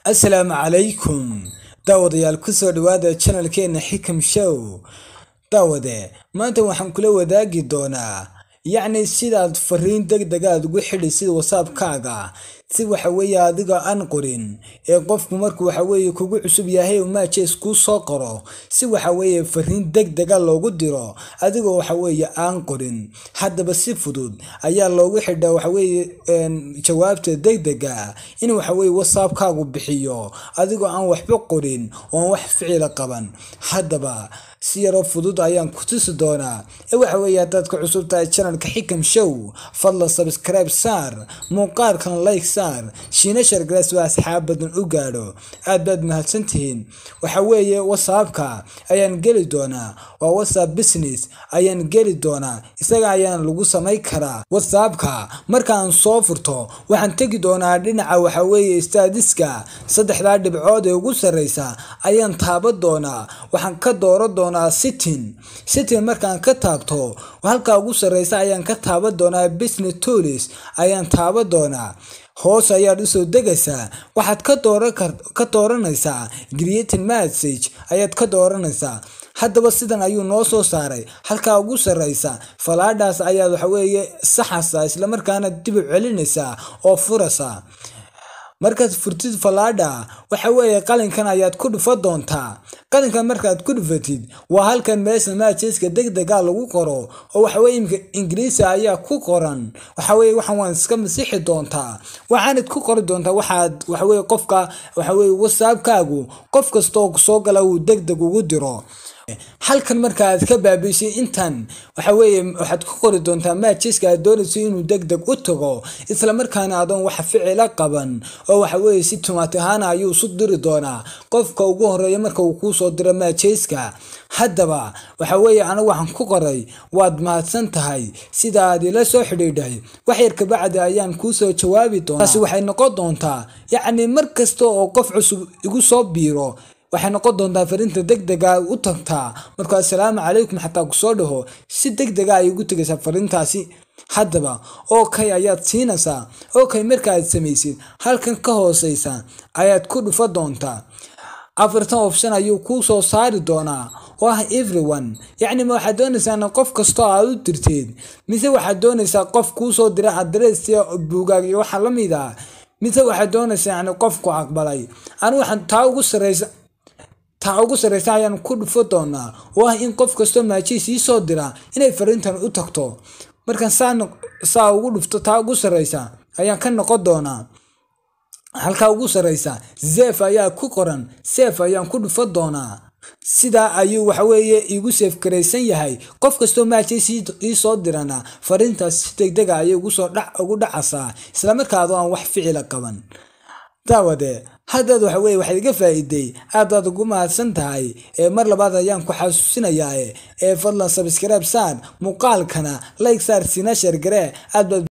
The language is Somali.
assalaamu calaykum daawadayaal kusoo dhawaada channelkeena xikam show daawade maanta waxaan kula wadaagi doonaa yacni sidaad fariin deg deg aad ugu xidhi sida whatsappkaaga si waxa weeye adiga aan qorin ee qofku markuu waxa weeye kugu cusub yahay uu maajees kuu soo qoro si waxa weeye fariin deg dega loogu diro adigoo waxa weeye aan qorin haddaba si fudud ayaa loogu xidhaa waxa weeye jawaabta deg dega in waxa weeye whatsappkaagu bixiyo adigoo aan waxba qorin oo aan wax ficila qaban haddaba si yaroo fudud ayaan ku tusi doonaa ee waxa weeye haddaad ka cusub tahay channelka xikam show fadlan subscribe saar muuqaalkan like saar shiina shargalaas waa asxaab badan u gaadho aad baad mahadsantihiin waxa weeye whatsappka ayaan geli doonaa waa whatsapp business ayaan geli doonaa isaga ayaan lagu samay karaa whatsappka markaan soo furto waxaan tegi doonaa dhinaca waxa weeye staadiska saddexdaa dhibcood ee ugu sarreysa ayaan taaban doonaa waxaan ka dooran doonaa sitin sitin markaan ka taabto halkaa ugu sarreysa ayaan ka taaban doonaa business tools ayaan taaban doonaa hoos ayaad usoo degaysaa waxaad ka dooranaysaa creating message ayaad ka dooranaysaa haddaba sidan ayuu noo soo saaray halkaa ugu sarreysa falaadhaas ayaad waxaweeye saxaysaa islamarkaana dib u celinaysaa oo furaysaa markaad furtid falaadha waxa weeye qalinkan ayaad ku dhufa doontaa qalinkan markaad ku dhufatid waa halkan meesha maajeeska deg dega lagu qoro oo waxaweye imika ingiriisi ayaa ku qoran waxaweye waxan waan iska masixi doontaa waxaanad ku qori doontaa waxaad waxaweye qofka waxaweye whatsappkaagu qof kastaoo soo gala uu deg deg ugu diro halkan marka aad ka baabiisay intan waxa weeye waxaad ku qori doontaa maajiska aad doonayso inuu deg deg u tago islamarkaana adoon wax ficila qaban oo waxa weeye si tumaati ahaana ayuu isu diri doonaa qofka ugu horeeya marka uu kuu soo diro maajiska haddaba waxa weeye anigu waxaan ku qoray waad mahadsan tahay sida aad ila soo xidhiidhay wax yar kabacdi ayaan kuu soo jawaabi doonaa taasi waxay noqon doontaa yacni mar kasta oo qof cusub igu soo biiro waxay noqon doontaa fariinta deg dega u tagtaa markuu assalaamu calaykum xataa kusoo dhaho si deg dega ay ugu tegaysaa fariintaasi haddaba okay ayaad siinaysaa okay markaaad samaysid halkan ka hooseysa ayaad ku dhufa doontaa afartan option ayuu kuu soo saari doonaa oo ah everyone yacni ma waxaad doonaysaa qof kastoo aad u dirteed mise waxaad doonaysaa qof kuu soo diray adresiya buugaag iyo waxa la mid ah mise waxaad doonaysaa yani qofku aqbalay anu waxaan taa ugu sarreysa taa ugu sarreysa ayaan ku dhufo doonaa oo ah in qof kastoo maajiis ii soo dira inay fariintan u tagto markaan saa ugu dhufto taa ugu sarreysa ayaan ka noqon doonaa halkaa ugu sarreysa zef ayaa ku qoran sef ayaan ku dhufo doonaa sidaa ayuu waxaweeye iigu seef garaysan yahay qof kastoo maajiis ii soo dirana fariintaas si deg dega ayay ugu dhacasaa islamarkaadoo aan wax ficila qaban daawade haddaad waxa weye waxaad iga faa'iiday aadaad ugu mahadsan tahay ee mar labaad ayaan ku xasuusinayaa ee fadlan sabskribe saar muuqaalkana like saar sina shargaree aad baad